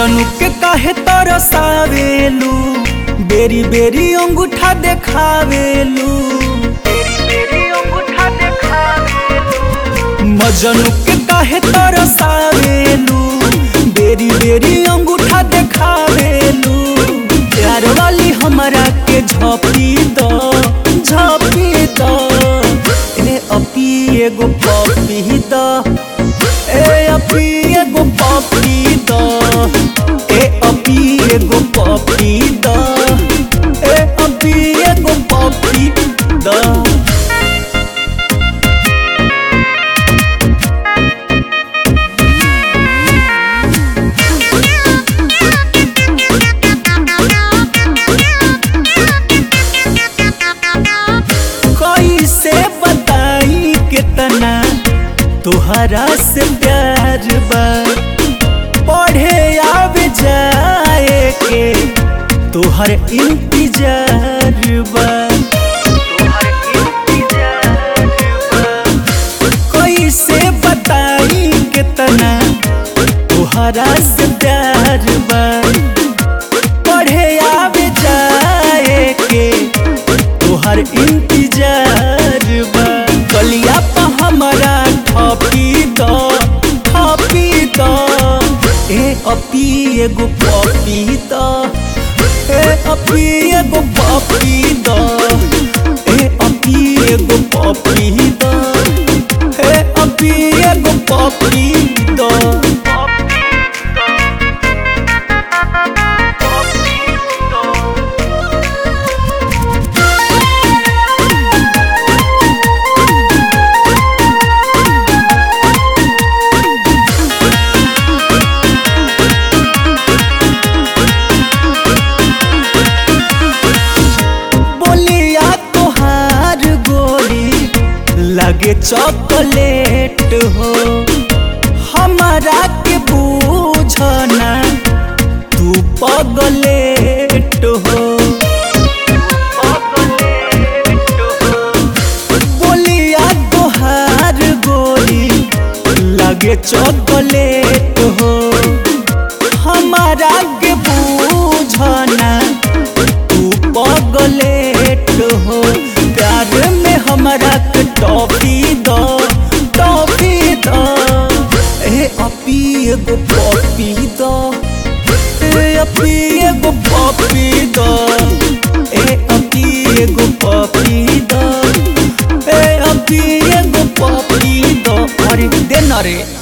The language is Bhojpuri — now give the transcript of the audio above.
मजनू के काहे तरसावेलू बेरी बेरी अंगूठा देखावेलू मजनू के काहे तरसावेलू बेरी बेरी अंगूठा देखावेलू प्यार वाली हमरा के झपी द झपी द ए अपी एगो पपी द ए अपी एगो पपी द ए अपी एगो पपी द ए अपी एगो पपी द कैसे बताई कितना तुहरा से प्यार बा पढ़े आवे जाए के तुहर इंतजार बा कैसे बताई कितना तुहरा से प्यार बा पढ़े आवे जाए के तोहर इंतजार बा कलिया पा हमरा ठपी द ठपी द ए अपी एगो पपी द ए अपी एगो पपी द ए अपी एगो पपी द ए अपी एगो पपी द बोलिया तोहार गोरी लगे चॉकलेट हो हमारा के बूझना तू पगलेट हो बोलिया तोहार गोरी लगे चॉकलेट हो हमारा के बूझना तू पगलेट हो प्यार में हमरा के टॉफी दो टॉफी दो ए अपी एगो पॉपी दो ए अपी एगो पॉपी दो ए अपी एगो पॉपी दो ए अपी एगो पॉपी दो अरे दे ना रे